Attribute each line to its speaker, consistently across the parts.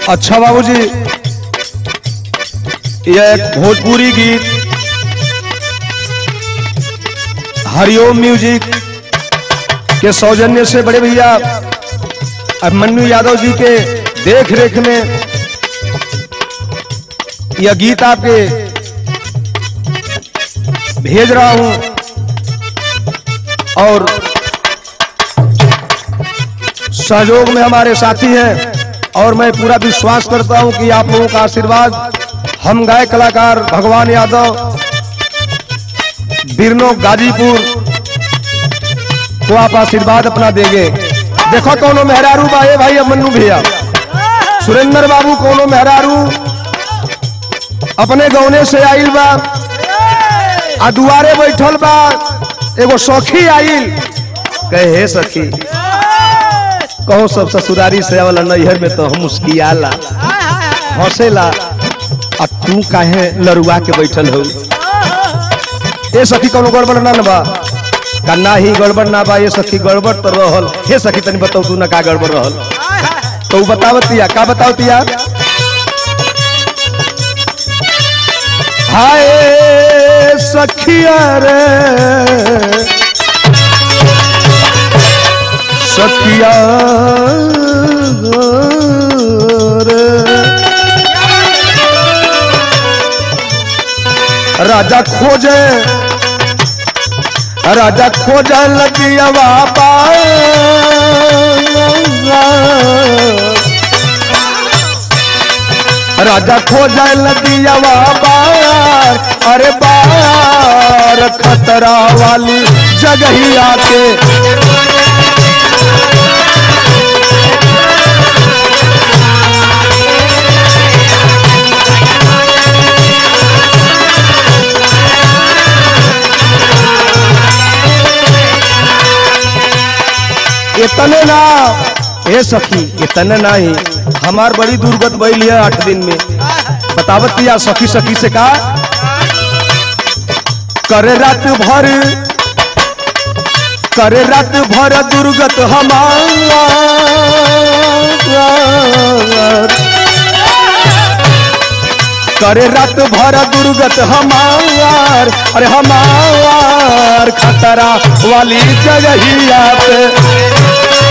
Speaker 1: अच्छा बाबूजी यह एक भोजपुरी गीत हरिओम म्यूजिक के सौजन्य से बड़े भैया अभिमन्यु यादव जी के देख रेख में यह गीत आपके भेज रहा हूं और सहयोग में हमारे साथी हैं और मैं पूरा विश्वास करता हूं कि आप लोगों का आशीर्वाद हम गाय कलाकार भगवान यादव बिरनो गाजीपुर को आप आशीर्वाद अपना देंगे देखो कोनो मेहरारू बाए भाई अब मन्नू भैया सुरेंद्र बाबू कोनो मेहरारू अपने गौने से आइल बा आ दुआरे बैठल बा एगो सखी आइल कहे हे सखी कहो सब ससुरारी से आवला नैहर में तो हम मुस्कियाला हंसेला आ तू काहे लरुआ के बैठल हो ए सखी कोनो गड़बड़ ना न बा का ना ही गड़बड़ ना बा ये सखी गड़बड़ तो रहल हे सखी तनी बताओ तू ना का गड़बड़ रहल तो उ बतावतिया का बतावतिया हाय सखिया रे सखिया रे राजा खोजे राजा खोजे लगिया बाबा राजा खोजे लगिया बार अरे बार खतरा वाली जगहिया के इतने ना ए सखी इतने ना ही हमार बड़ी दुर्गत बैल है आठ दिन में बतावत या सखी सखी से का करे रात भर करे रात भर दुर्गत हमार करे रात भर दुर्गत हमार अरे हमार खतरा वाली जगहिया पे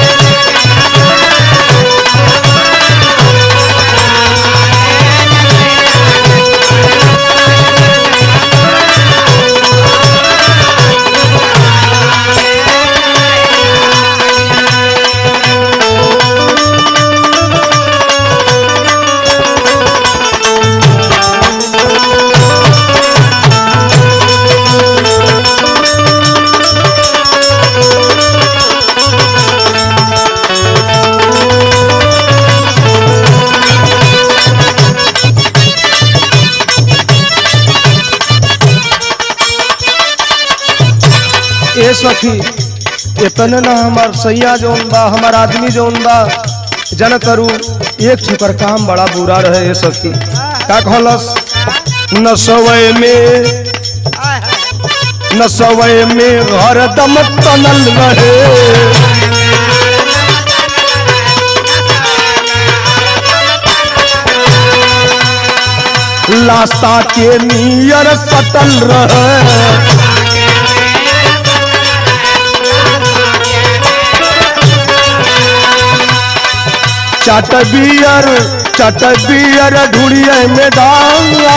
Speaker 1: ए सखी इतने ना हमार सैया जौन बा हमार आदमी जौन बा जन करू एक ठुकर काम बड़ा बुरा रहे ए सखी का कहलस न सवय में न सवय में घर दम तनल रहे लाशा के नियर सटल रहे चट बियर चट बियर ढूढ़िए में डाला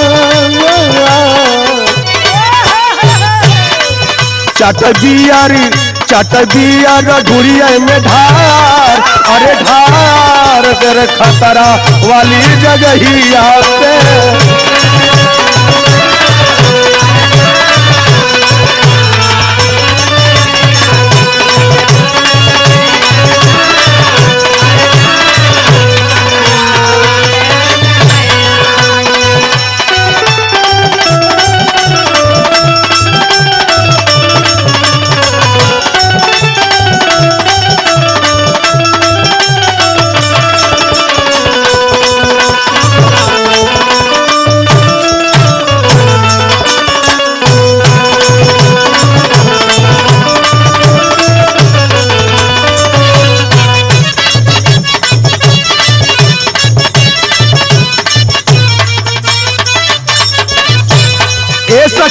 Speaker 1: चट बियर चट बियर ढूढ़िए में ढार अरे ढार तेरे खतरा वाली जगहिया पे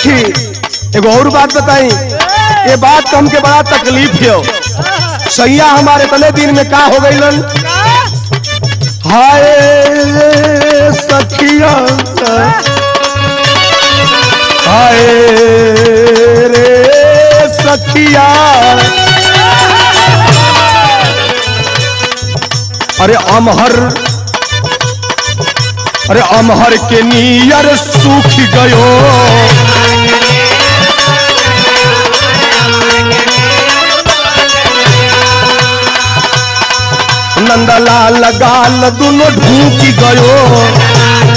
Speaker 1: सखी एगो और बात बताई ये बात तो हमके बड़ा तकलीफ है सैया हमारे तले दिन में का हो गई हाय रे सखिया हाय रे सखिया अरे अमहर अरे अमहर के नियर सूख गयो नंदलाल गाल दुनो ढूक गयो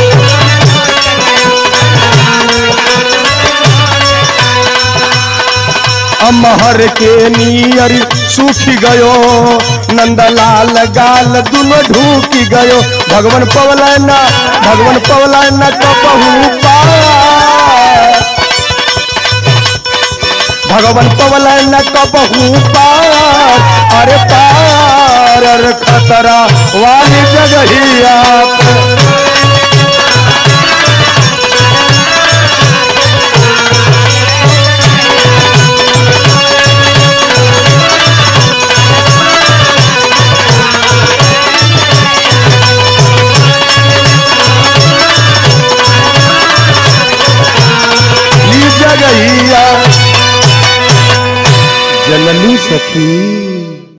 Speaker 1: अमहर के नियर सूख गयो नंदलाल गाल दुनो ढूक गयो भगवान पवलैना भगवान पवलैना कबहू पार भगवान पवलैना कबहू पार अरे पार अरे खतरा वाली जगहिया पे। ई जगहिया जननी सखी